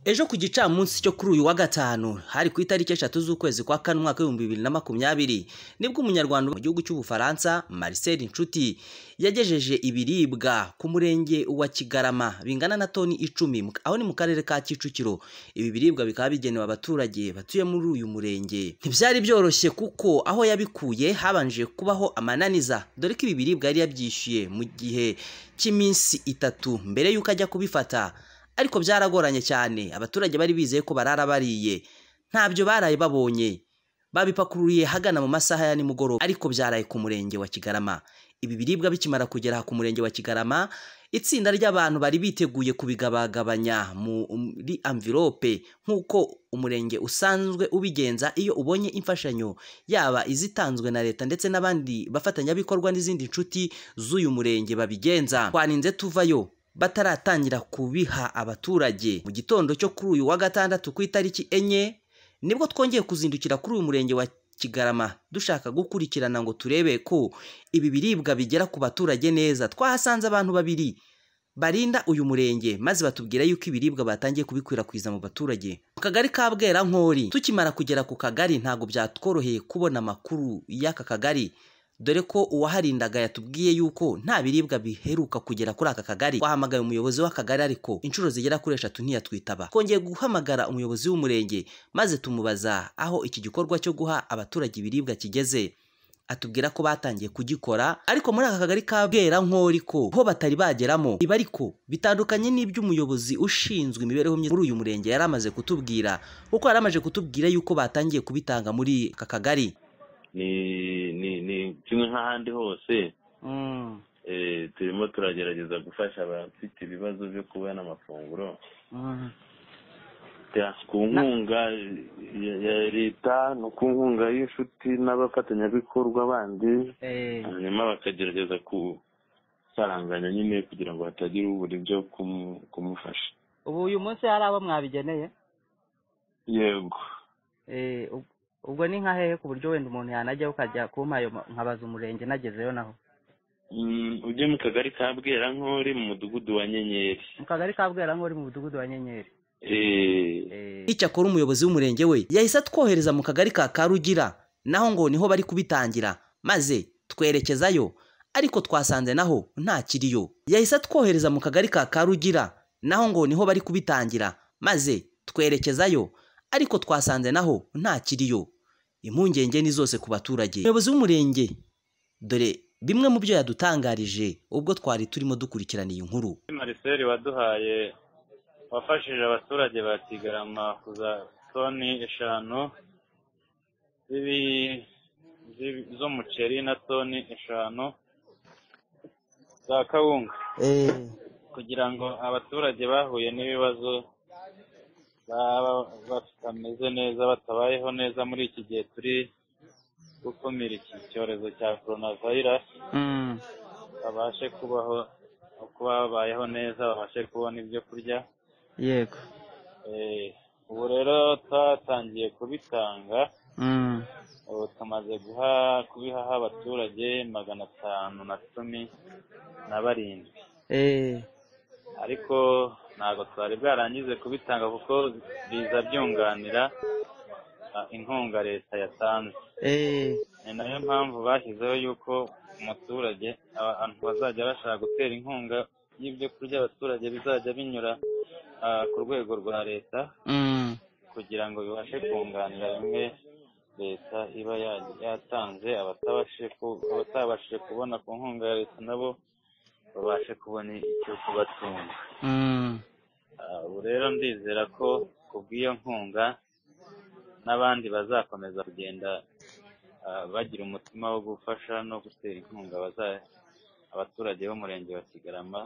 ejo ku gicamunsi cyo kuri uyu wa gatanu hari ku itariki eshatu z'ukwezi kwa kane umwaka w'ibihumbi bibiri na makumyabiri nibwo umunyarwanda mu gihugu cy'ubufaransa marcel inshuti yagejeje ibiribwa ku murenge wa kigarama bingana na toni icumi aho ni mu karere ka kicukiro ibi biribwa bikaba bigenewe abaturage batuye muri uyu murenge ntibyari byoroshye kuko aho yabikuye habanje kubaho amananiza dore ko ibi biribwa yari yabyishyuye mu gihe cy'iminsi itatu mbere y'uko ajya kubifata ariko byaragoranye cyane abaturage bari bizeye ko barara bariye ntabyo baraye babonye babipakururiye hagana mu masaha ya nimugoroba ariko byaraye ku murenge wa kigarama ibi biribwa bikimara kugera ku murenge wa kigarama itsinda ry'abantu bari biteguye kubigabagabanya muri amvirope nk'uko umurenge usanzwe ubigenza iyo ubonye imfashanyo yaba izitanzwe na leta ndetse n'abandi bafatanyabikorwa n'izindi nshuti z'uyu murenge babigenza twaninze tuvayo bataratangira kubiha abaturage mu gitondo cyo kuri uyu wa gatandatu ku itariki enye nibwo twongeye kuzindukira kuri uyu murenge wa kigarama dushaka gukurikirana ngo turebe ko ibi biribwa bigera ku baturage neza twahasanze abantu babiri barinda uyu murenge maze batubwira yuko ibiribwa batangiye kubikwirakwiza mu baturage mu kagari ka bwerankori tukimara kugera ku kagari ntabwo byatworoheye kubona amakuru y'aka kagari dore ko uwaharindaga yatubwiye yuko nta biribwa biheruka kugera kuri aka kagari wahamagaye umuyobozi w'akagari ariko inshuro zigera kuri eshatu ntiyatwitaba twongeye guhamagara umuyobozi w'umurenge maze tumubaza aho iki gikorwa cyo guha abaturage ibiribwa kigeze atubwira ko batangiye kugikora ariko muri aka kagari ka bwerankori ko ho batari bageramo ibi ariko bitandukanye n'iby'umuyobozi ushinzwe imibereho myiza muri uyu murenge yari amaze kutubwira kuko yari amaze kutubwira yuko batangiye kubitanga muri aka kagari ni kimwe nk'ahandi hose turimo turagerageza gufasha abafite ibibazo byo kubona amafunguro ku nkunga ya leta no ku nkunga y'inshuti n'abafatanyabikorwa bandi hanyuma bakagerageza gusaranganya nyine kugira ngo hatagira ubura ibyo kumufasha ubu uyu munsi hari abo mwabigeneye yego ubwo ni nka hehe ku buryo wenda umuntu yanajyaho ukajya kumpa ayo nkabaza umurenge nagezeyo naho ujye mu kagari ka bwerankori mu mudugudu wa nyenyeri mu kagari ka bwerankori mu mudugudu wa nyenyeri icyakora umuyobozi w'umurenge we yahise atwohereza mu kagari ka karugira naho ngo niho bari kubitangira maze twerekezayo ariko twasanze naho nta kiriyo yahise atwohereza mu kagari ka karugira naho ngo niho bari kubitangira maze twerekezayo ariko twasanze naho nta kiriyo impungenge ni zose ku baturage umuyobozi w'umurenge dore bimwe mu byo yadutangarije ubwo twari turimo dukurikirana iyi nkuru mariseri waduhaye wafashije abaturage ba kigarama kuza toni eshanu z'umuceri na toni eshanu za kawunga kugira ngo abaturage bahuye n'ibibazo batameze neza batabayeho neza muri iki gihe turi gukumira iki cyorezo cya korona vayirasi babashe kubaho kuba babayeho neza babashe kubona ibyo kurya yego ubu rero twatangiye kubitanga ubu tumaze kubihaha abaturage magana atanu na cumi na barindwi ariko ntabwo twari bwarangize kubitanga kuko biza byunganira inkunga leta yatanze ni nayo mpamvu bashyizeho yuko umuturage abantu bazajya bashaka gutera inkunga y'ibyo kurya abaturage bizajya binyura ku rwego rwa leta kugira ngo bibashe kunganira bimwe leta iba yatanze abatabashije kubona ku nkunga ya leta nabo babashe kubona icyo kubatunga ubu rero ndizera ko ku bw'iyo nkunga n'abandi bazakomeza kugenda bagira umutima wo gufasha no gutera inkunga abaturage b'umurenge wa kigarama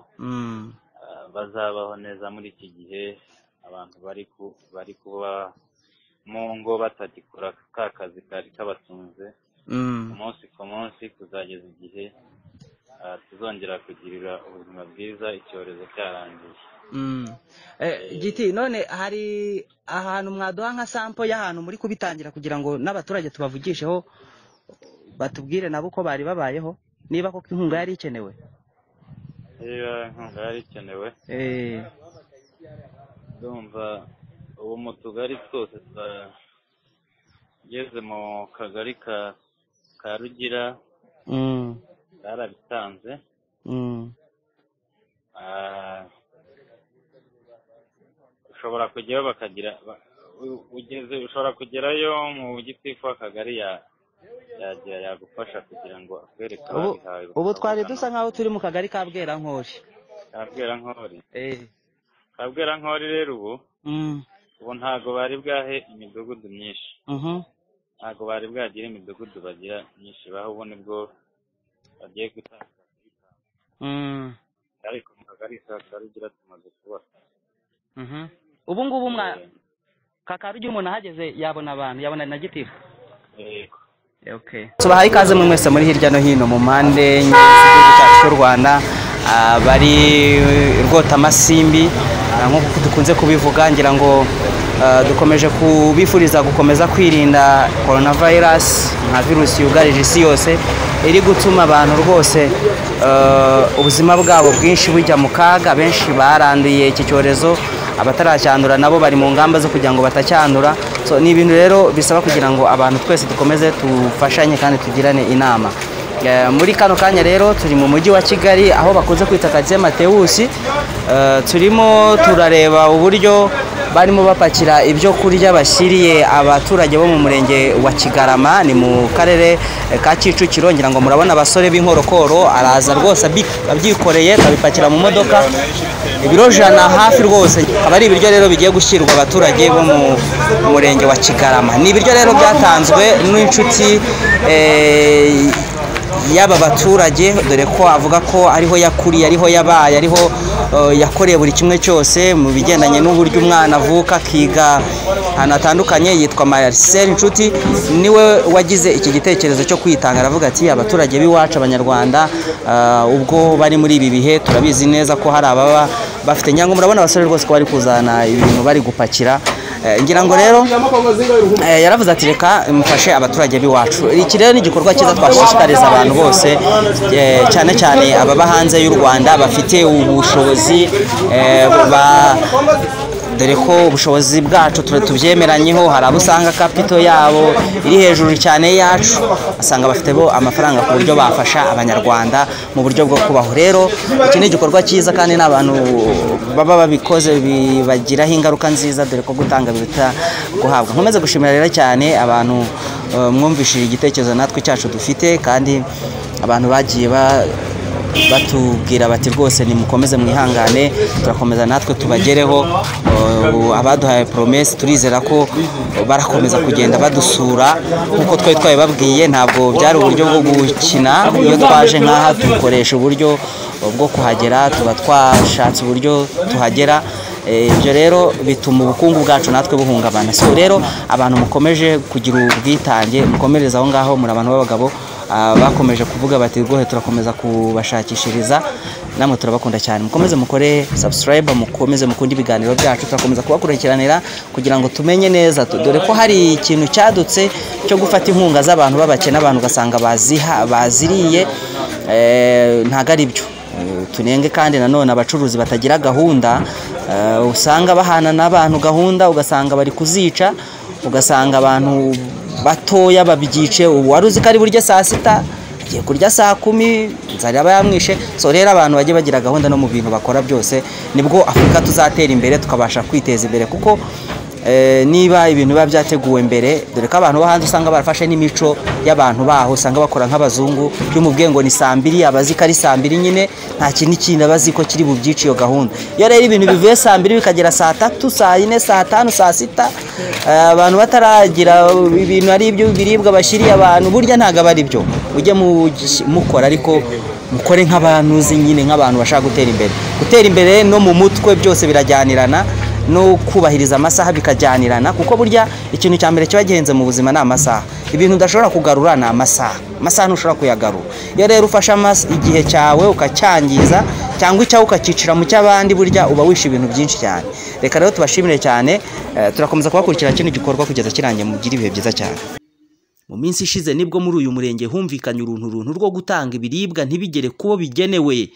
bazabaho neza muri iki gihe abantu bari kuba mu ngo batagikora ka kazi kari kabatunze umunsi ku munsi kuzageza igihe tuzongera kugirira ubuzima bwiza icyorezo cyarangiye giti none hari ahantu mwaduha nka sampo y'ahantu muri kubitangira kugira ngo n'abaturage tubavugisheho batubwire nabo uko bari babayeho niba koko inkunga yari ikenewe niba inkunga yari ikenewe ndumva ubu mu tugari twose tugeze mu kagari ka rugira barabitanze ushobora kujyayo bakagira ugeze ushobora kugerayo mu gitifu w'akagari yagera yagufasha kugira ngo akwereke ababihawe ubu twari dusa nk'aho turi mu kagari ka bwerankori ka bwerankori ka bwerankori rero ubu ubu ntabwo bari bwahe imidugudu myinshi ntabwo bari bwagire imidugudu bagira myinshi baho ubu nibwo bagiye gutanga ariko mu kagari ka karugira tumaze kubaka ubu ngubu mwa kakarugira umuntu ahageze yabona abantu yabona na gitifu yego tubahaye ikaze mwe mwese muri hirya no hino mu mpande z'igihugu cyacu cy'u rwanda bari rwotamasimbi nk'uko dukunze kubivuga ngira ngo dukomeje kubifuriza gukomeza kwirinda korona vayirasi nka virusi yugarije isi yose iri gutuma abantu rwose ubuzima bwabo bwinshi bujya mu kaga benshi baranduye iki cyorezo abataracyandura nabo bari mu ngamba zo kugira ngo batacyandura ni ibintu rero bisaba kugira ngo abantu twese dukomeze dufashanye kandi tugirane inama muri kano kanya rero turi mu mujyi wa kigali aho bakunze kwita karitsiye matewusi turimo turareba uburyo barimo bapakira ibyo kurya bashyiriye abaturage bo mu murenge wa kigarama ni mu karere ka kicukiro ngira ngo murabona abasore b'inkorokoro araza rwose abyikoreye akabipakira mu modoka ibiro jana hafi rwose aba ari ibiryo rero bigiye gushyirwa abaturage bo mu murenge wa kigarama ni ibiryo rero byatanzwe n'inshuti y'aba baturage dore ko avuga ko ariho yakuriye ariho yabaye ariho yakoreye buri kimwe cyose mu bigendanye n'uburyo umwana avuka akiga ahantu hatandukanye yitwa Marcel inshuti niwe wagize iki gitekerezo cyo kwitanga aravuga ati abaturage b'iwacu abanyarwanda ubwo bari muri ibi bihe turabizi neza ko hari ababa bafite nyango murabona abasore rwose ko bari kuzana ibintu bari gupakira ngira ngo rero yaravuze ati reka mufashe abaturage b'iwacu iki rero ni igikorwa cyiza twashishikariza abantu bose cyane cyane ababa hanze y'u rwanda bafite ubushobozi dore ko ubushobozi bwacu tubyemeranyeho hari abo usanga kapito yabo iri hejuru cyane yacu asanga bafite bo amafaranga ku buryo bafasha abanyarwanda mu buryo bwo kubaho rero iki ni igikorwa cyiza kandi n'abantu baba babikoze bibagiraho ingaruka nziza dore ko gutanga biruta guhabwa nkomeze gushimira rero cyane abantu mwumvishije igitekerezo natwe cyacu dufite kandi abantu bagiye ba batubwira bati rwose nimukomeze mwihangane turakomeza natwe tubagereho abaduhaye poromesi turizera ko barakomeza kugenda badusura nk'uko twari twabibabwiye ntabwo byari uburyo bwo gukina iyo twaje nk'aha dukoresha uburyo bwo kuhagera tuba twashatse uburyo tuhagera ibyo rero bituma ubukungu bwacu natwe buhungabana so rero abantu mukomeje kugira ubwitange mukomereza aho ngaho muri abantu b'abagabo bakomeje kuvuga bati rwohe turakomeza kubashakishiriza namwe turabakunda cyane mukomeze mukore sabusikarayiba mukomeze mukunde ibiganiro byacu turakomeza kubakurikiranira kugira ngo tumenye neza dore ko hari ikintu cyadutse cyo gufata inkunga z'abantu b'abakene abantu ugasanga baziriye ntabwo ari byo tunenge kandi nanone abacuruzi batagira gahunda usanga bahana n'abantu gahunda ugasanga bari kuzica ugasanga abantu batoya babyice uwari uzi ko ari burya saa sita agiye kurya saa kumi inzara aba yamwishe so rero abantu bajye bagira gahunda no mu bintu bakora byose nibwo afurika tuzatera imbere tukabasha kwiteza imbere kuko niba ibintu biba byateguwe mbere dore ko abantu bo hanze usanga barafashe n'imico y'abantu baho usanga bakora nk'abazungu by'umubwiye ngo ni saa mbiri abazi ko ari saa mbiri nyine nta kindi kintu abazi ko kiri bubyice iyo gahunda iyo rero ibintu bivuye saa mbiri bikagera saa tatu saa yine saa tanu saa sita abantu bataragira ibintu ari ibyo biribwa bashyiriye abantu burya ntabwo aba ari byo mujye mukora ariko mukore nk'abantu uzi nyine nk'abantu bashaka gutera imbere gutera imbere no mu mutwe byose birajyanirana no kubahiriza amasaha bikajyanirana kuko burya ikintu cya mbere kiba gihenze mu buzima ni amasaha ibintu udashobora kugarura ni amasaha amasaha ntushobora kuyagarura iyo rero ufashe igihe cyawe ukacyangiza cyangwa icyawe ukacyicira mu cy'abandi burya uba wishe ibintu byinshi cyane reka rero tubashimire cyane turakomeza kubakurikira kino gikorwa kugeza kirangiye mugire ibihe byiza cyane mu minsi ishize nibwo muri uyu murenge humvikanye urunturuntu rwo gutanga ibiribwa ntibigere kubo bigenewe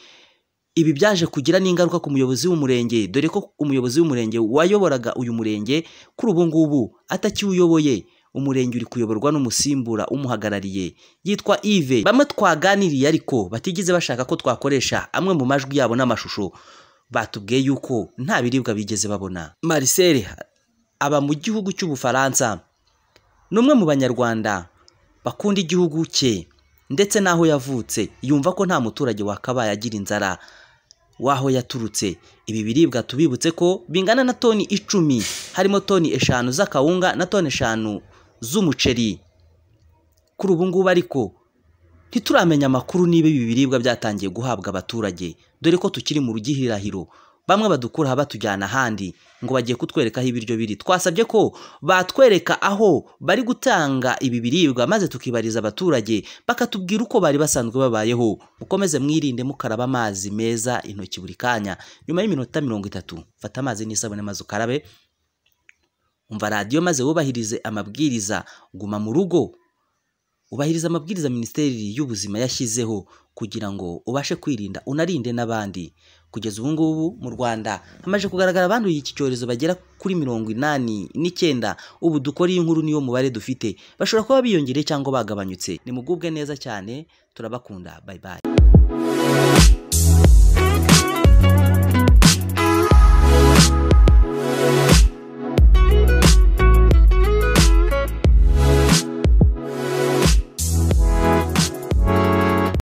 ibi byaje kugira n'ingaruka ku muyobozi w'umurenge dore ko umuyobozi w'umurenge wayoboraga uyu murenge kuri ubu ngubu atakiwuyoboye umurenge uri kuyoborwa n'umusimbura umuhagarariye yitwa Yves bamwe twaganiriye ariko batigeze bashaka ko twakoresha amwe mu majwi yabo n'amashusho batubwiye yuko nta biribwa bigeze babona Marcel aba mu gihugu cy'ubufaransa ni umwe mu banyarwanda bakunda igihugu cye ndetse n'aho yavutse yumva ko nta muturage wakabaye agira inzara w'aho yaturutse ibi biribwa tubibutse ko bingana na toni icumi harimo toni eshanu z'akawunga na toni eshanu z'umuceri kuri ubu ngubu ariko ntituramenya amakuru niba ibi biribwa byatangiye guhabwa abaturage dore ko tukiri mu rugihirahiro bamwe badukuraho batujyana ahandi ngo bagiye kutwereka aho ibiryo biri twasabye ko batwereka aho bari gutanga ibi biribwa maze tukibariza abaturage bakatubwira uko bari basanzwe babayeho mukomeze mwirinde mukaraba amazi meza intoki buri kanya nyuma y'iminota mirongo itatu fata amazi n'isabune maze ukarabe umva radiyo maze wubahirize amabwiriza guma mu rugo ubahiriza amabwiriza minisiteri y'ubuzima yashyizeho kugira ngo ubashe kwirinda unarinde n'abandi kugeza ubu ngubu mu rwanda hamaze kugaragara abanduye iki cyorezo bagera kuri mirongo inani n'icyenda ubu dukora iyi nkuru niyo mubare dufite bashobora kuba biyongereye cyangwa bagabanyutse nimugubwe neza cyane turabakunda bayibaye